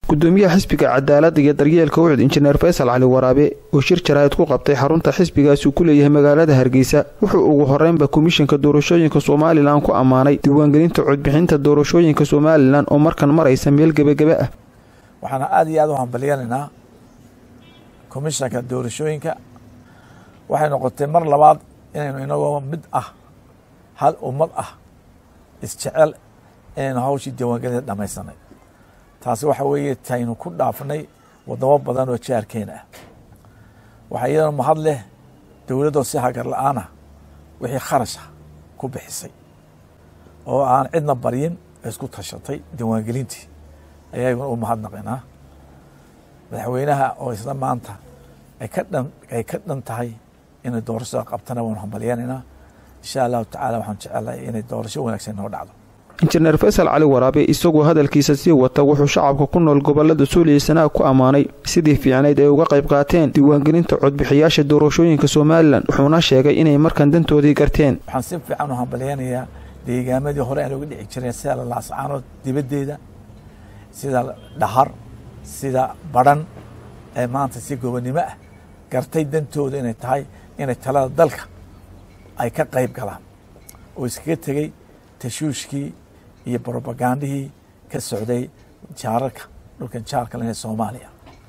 gudoomiyaha xisbiga cadaaladda iyo daryeelka ucud injineer faysal cali waraabe oo shir jaraa'id ku qabtay xarunta xisbigaasi uu ku leeyahay magaalada hargeysa wuxuu ugu horeynba komishanka doorashooyinka somalilan ku ammaanay diiwaangelinta codbixinta doorashooyinka somalilan oo markan maraysa meel gebagebe ah waxaana aada iyo aada u hambalyanaynaa komishanka doorashooyinka waxay noqotay mar labaad inaynu inagoo mid ah hal ummad ah isjecel inaynu hawshii diiwaangelinta dhamaysanay taasi waxa weeye taynu ku dhaafnay wadamo badan oo jaarkeena ah waxaa iyadana mahad leh dowladdoo si hagar la-aanah wixii kharasha ku bixisay oo aan cidna baryin isku tashatay diiwaangelintii ayaguna u mahadnaqinaa madaxweynaha oo isla maanta ay ka dhan ay ka dhan tahay inay doorashada qabtana waanu hambalyanaynaa insha allahu tacala waxaan jecelahay inay doorasho wanaagsan noo dhacdo injineer faysal cali waraabe isagoo hadalkiisa sii wata wuxuu shacabka ku nool gobolada suuliya sanaag ku ammaanay sidii fiicnayd ay uga qayb qaateen diiwaangelinta codbixiyaasha doorashooyinka somalilan wuxuuna sheegay inay markan dantoodii garteen waxaan si fiican u hambalyanayaa deegaamadii hore aan uga dhici jiren sida lalaascaanood dibaddeeda sida dhahar sida badhan ee maanta si gobonnimo ah gartay dantooda inay tahay inay talada dalka ay ka qayb galaan oo iskaga tegey tashuushkii iyo brobagandihii ka socday jaararka dhulkan jaarka leh soomaaliya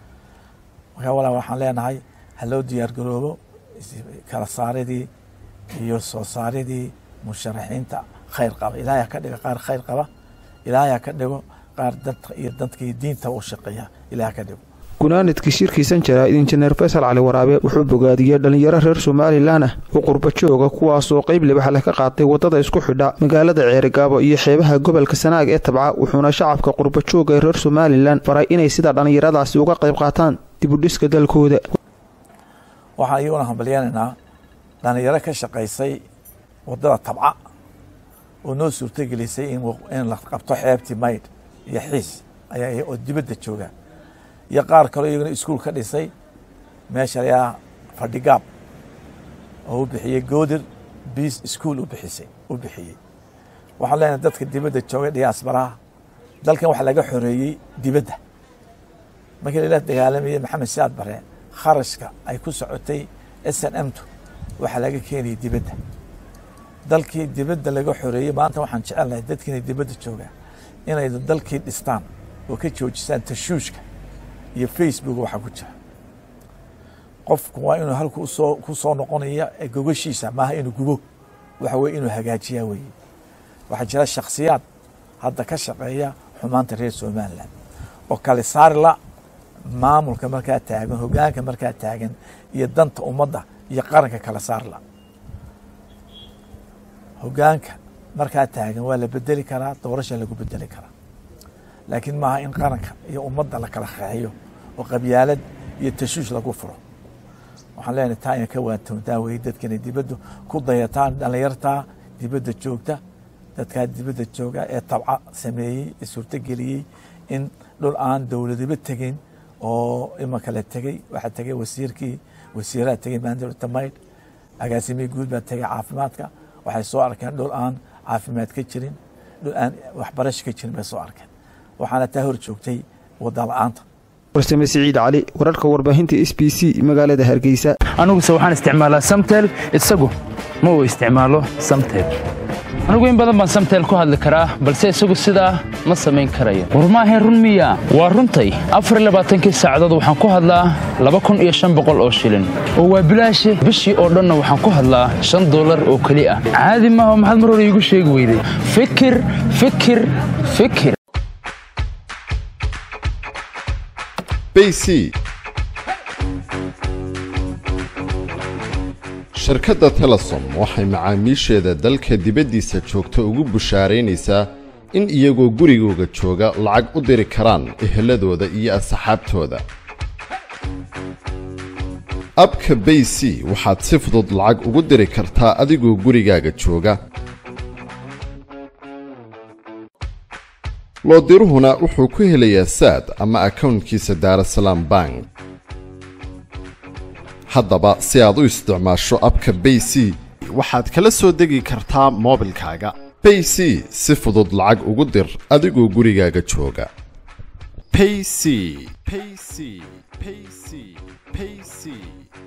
markaa walaa waxaan leenahay ha loo diyaar garoobo kala saaridii iyo soo saaridii musharaxiinta khayr qaba ilaahay ha ka dhigo qaar khayr qaba ilaahay ha ka dhigo qaar danta iyo dadka iyo diinta u shaqeeya ilahay ha ka dhigo gunaanidkii shirkiisan jaraa'id injineer faysal cali waraabe wuxuu bogaadiyey dhallinyaro reer somalilan ah oo qurba jooga kuwaasoo qayb libaxle ka qaatay waddada isku xidha magaalada ceerigaabo iyo xeebaha gobolka sanaag ee tabca wuxuuna shacabka qurba jooga ee reer somalilan faray inay sida dhallinyaradaasi uga qayb qaataan dibudhiska dalkooda waxaan iyaguna hambalyanaynaa dhallinyaro ka shaqaysay waddada tabca oo noo suurtogelisay in la qabto xeebtii maydh iyo xiis ayaa oo dibadda jooga iyo qaar kaloo iyaguna iskuul ka dhisay meesha ayaa fadhigaab oo u bixiyey goodir biis iskuol u bixisay u bixiyey waxaan leenahay dadka dibadda joogay diyaasbaraha dalkan waxa laga xoreeyey dibadda markii lala dagaalamayey maxamed siyaad bare kharashka ay ku socotay s n m tu waxaa laga keenayay dibadda dalkii dibadda laga xoreeyey maanta waxaan jecelnahay dadkiina dibadda joogaa inay dalkii dhistaan oo ka joojisaan tashuushka iyo facebook waxaa ku jira qofku waa inuu halku usoo ku soo noqonaya gogashiisa maaha inuu gubo waxa weye inuu hagaajiyaa weye waxaa jira shakhsiyaad hadda ka shaqeeya xumaanta reer somalilan oo kale saarila maamulka markaa taagan hogaanka markaa taagan iyo danta ummadda iyo qaranka kala saarla hogaanka markaa taagan waa la bedeli karaa doorasha lagu bedeli karaa laakiin maaha in qaranka iyo ummadda la kala qeexiyo oo qabyaalad iyo tashuush lagu furo waxaan leenahay taa ina ka waantoontaa weye dadka inay dibaddu ku dayataan dhallinyartaa dibadda joogta dadkaa dibadda jooga ee tabca sameeyey ee suurtogeliyey in dhul aan dowladiba tegin oo imanka la tegey waxaa tegey wasiirkii wasiiraha tegey maandowlata maydh agaasimihii guud baa tegey caafimaadka waxay soo arkeen dhul aan caafimaad ka jirin dhul aan waxbarasho ka jirin bay soo arkeen waxaana taa hor joogtay wadda la-aanta warsame siciid cali wararka warbaahinta s b c magaalada hargeysa aniguse waxaan isticmaalaa samtel isagu ma uu isticmaalo samtel anigu in badan baan samtel ku hadli karaa balse isagu sidaa ma samayn karayo war maahae run miya waa runtay afarlabaaatankii saacadood waxaan ku hadlaa laba kun iyo shan boqol oo shilin oo waa bilaashe bishii oo dhanna waxaan ku hadlaa shan dollar oo keli ah caadi maaha maxaad mar hore iigu sheegi weyday fikir fikir fikir bc shirkadda telesom waxay macaamiisheeda dalka dibaddiisa joogta ugu bushaaraynaysaa in iyagoo gurigooga jooga lacag u diri karaan eheladooda iyo asxaabtooda abka bayc waxaad si fudud lacag ugu diri kartaa adigoo gurigaaga jooga loodiruhuna wuxuu ku helayaa saad ama akownkiisa daarasalaam bank haddaba si aad u isticmaasho abka bayc waxaad kala soo degi kartaa moobilkaaga bayc si fudud lacag ugu dir adigoo gurigaaga jooga payc payc payc payc